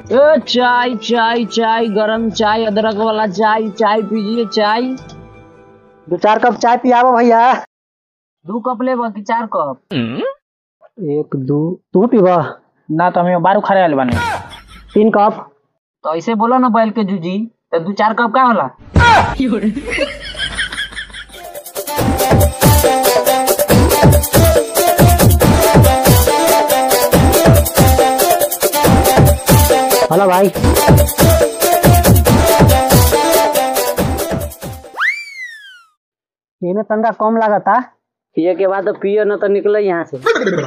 ए चाय चाय चाय गरम चाय अदरक वाला चाय चाय पीजिए चाय दो चार कप चाय पियाबो भैया दू कप लेबा कि चार कप एक दू तू पीबा ना तो हमें बारू खड़े आल बानी तीन कप तो ऐसे बोलो ना बैल के जूजी तो दू चार कप का होला हेलो भाई इन्हें तंगा कम लागता पिए के बाद तो पियो ना तो निकले यहाँ से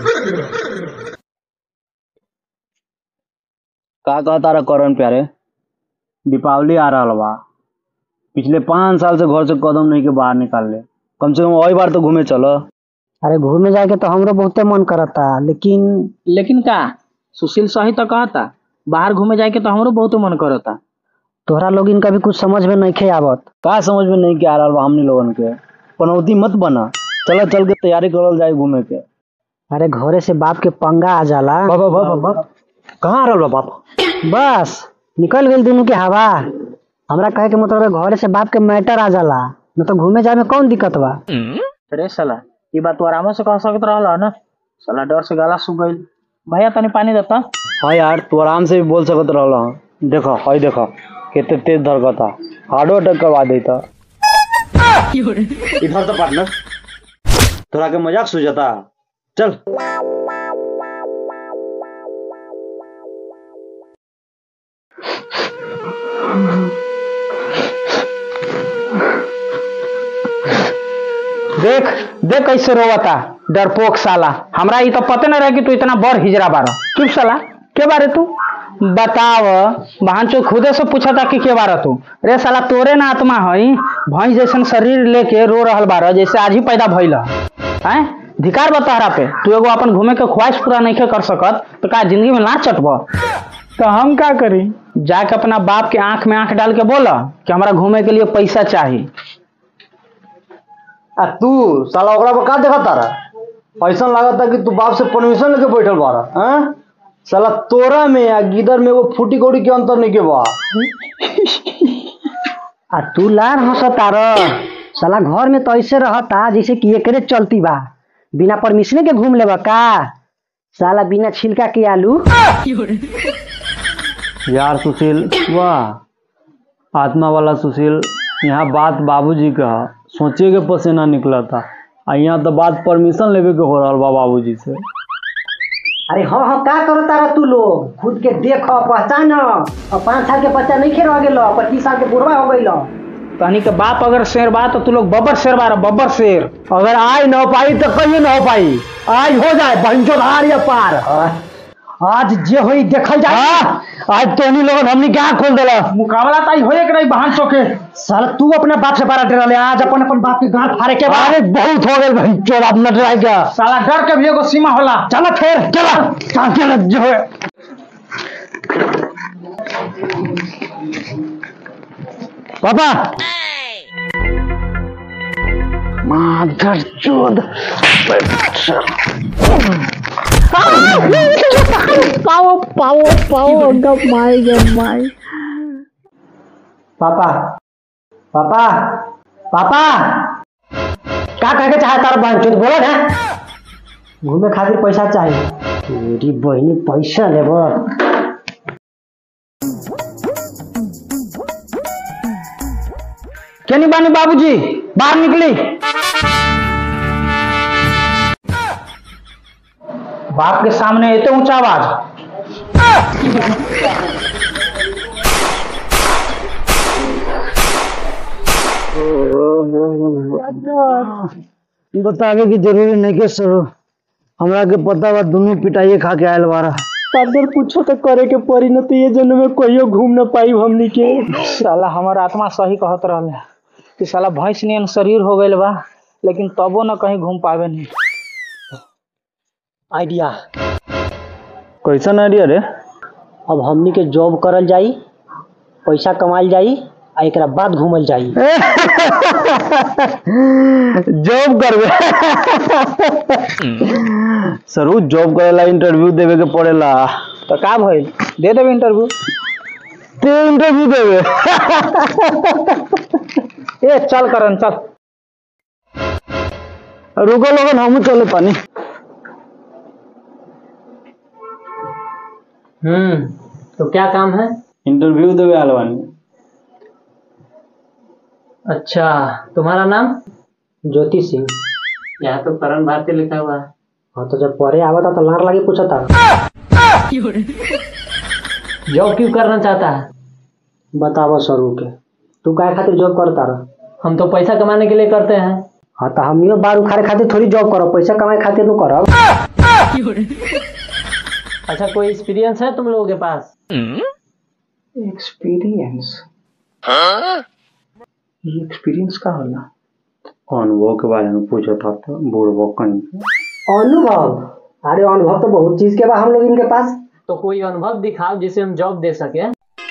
का कहता रहा करण प्यारे दीपावली आ रहा बा पिछले पाँच साल से घर से कदम नहीं के बाहर निकाल ले कम से कम वही बार तो घूमे चलो अरे घूमे जाके तो हमरो बहुते मन करता लेकिन लेकिन का सुशील सही तो कहता बाहर घूमे जाए के तो हमरो बहुत मन करता तोहरा लोग इनका भी कुछ समझ में नहीं खे आवत का समझ में नहीं के आ रहा बा हमनी लोगन के पनौती मत बना चलो चल के तैयारी करल जाए घूमे के अरे घरे से बाप के पंगा आ जाला बाबा बाबा बाबा कहाँ आ रहा बाप बस निकल गई दोनों के हवा हमरा कहे के मतलब है घरे से बाप के मैटर आ जाला न तो घूमे जाए में कौन दिक्कत बा अरे साला ये बात तू आराम से कह सकत रहला ना साला डर से गला सूख गइल भैया तनी पानी देता हाँ यार तू आराम से भी बोल सकत रहला देखो हई देखो कितने तेज धड़कता हार्डो अटैक करवा देता इधर तो पार्टनर थोड़ा के मजाक सूझता चल देख देख कैसे रोवता डरपोक साला हमरा ई तो पते न रहे कि तू इतना बड़ हिजरा बारा चुप साला के बारे तू बताव बहन चो खुदे से पूछा था कि के बारा तू रे साला तोरे ना आत्मा हई भैंस जैसन शरीर लेके रो रहल बारा जैसे आज ही पैदा भइल हैं धिकार बतहरा पे तू एगो अपन घूमे के ख्वाहिश पूरा नहीं कर सकत तो का जिंदगी में ना चटब तो हम का करी जाके अपना बाप के आंख में आंख डाल के बोला कि हमरा घूमे के लिए पैसा चाहिए आ तू साला ओकरा पर का देखा तारा ऐसा लागता कि तू बाप से परमिशन लेके बैठल बारा हैं साला तोरा में या गिदर में वो फूटी कौड़ी के अंतर नहीं के बा आ तू लार हंसता र साला घर में तो ऐसे रहता जैसे कि एकरे चलती बा बिना परमिशन के घूम लेबा का साला बिना छिलका के आलू यार सुशील वाह आत्मा वाला सुशील यहाँ बात बाबूजी का है। सोचे के पसीना निकला था आ यहाँ तो बात परमिशन लेवे के हो रहा बा बाबूजी से अरे हाँ हाँ का करो तारा तू लोग खुद के देख पहचान और पाँच साल के बच्चा नहीं खे रह गेल पच्चीस साल के बुढ़वा हो गई तहनी के बाप अगर शेर बा तो तू लोग बब्बर शेर बारा बब्बर शेर अगर आज न हो पाई तो कहीं न हो पाई आज हो जाए बहनचोद हार या पार आज जे होई देखल जाए हाँ, आज तो नहीं लोग हमने क्या खोल दिला मुकाबला ताई होए के नहीं बहन चौके साला तू अपने बाप से बारा डरले आज अपन अपन बाप के गांठ फाड़े के बाद अरे बहुत हो गए बहनचोद अब न डराए क्या साला डर के भी एगो सीमा होला चलो फिर चलो चलो जो है पापा माधर चोद पाओ पाओ पाओ गप माई गप माई पापा पापा पापा का कहे के चाहे तारा बहन चोद बोलो ना घूमे खातिर पैसा चाहिए मेरी बहनी पैसा लेबो केनी बानी बाबूजी बाहर निकली बाप के सामने इतने ऊंचा आवाज बतावे की जरूरी नहीं के सरो हमरा के पता बा दोनों पिटाइए खा के आयल बारा अगर कुछो तो करे के पड़ी न तो ये जन्म में कहियो घूम न पाई हमनी के साला हमार आत्मा सही कहत रहले कि साला भैंस नियन शरीर हो गइल बा लेकिन तबो न कहीं घूम पावे नहीं आइडिया कैसन आइडिया रे अब हमनी के जॉब करल जाई पैसा कमाल जाई आ एकरा बाद घूमल जाई जॉब करबे सरू जॉब करेला इंटरव्यू देवे के पड़ेला तो का भइल दे देबे इंटरव्यू ते इंटरव्यू देवे ए चल करन चल रुको लोगन हम चले पानी हम्म तो क्या काम है इंटरव्यू देवे आल बानी अच्छा तुम्हारा नाम ज्योति सिंह यहाँ तो करण भारती लिखा हुआ है हाँ तो जब पढ़े आवा था तो लार लगे पूछा था जॉब क्यों करना चाहता है बतावा स्वरूप के तू काय खातिर जॉब करता रह हम तो पैसा कमाने के लिए करते हैं हाँ तो हम बार उखाड़े खातिर थोड़ी जॉब करो पैसा कमाए खातिर तू करब अच्छा कोई एक्सपीरियंस है तुम लोगों के पास एक्सपीरियंस ये एक्सपीरियंस का होला अनुभव के बारे में पूछा था तो बुढ़बो कहीं अनुभव अरे अनुभव तो बहुत चीज के बा हम लोग इनके पास तो कोई अनुभव दिखाओ जिसे हम जॉब दे सके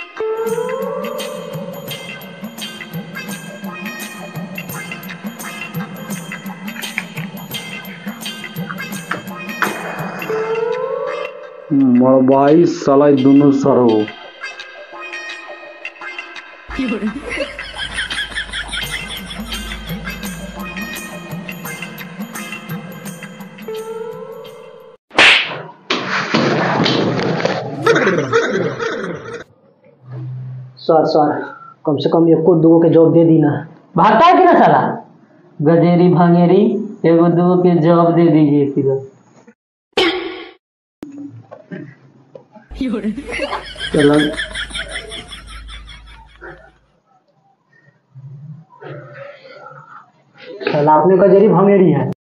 मरबाई साला ई दुनू सरो सर सर कम से कम एको दो के जॉब दे दी ना भागता है कि ना साला गजेरी भांगेरी एगो दो के जॉब दे दीजिए किधर चलो साला आपने का जरी भंगेरी है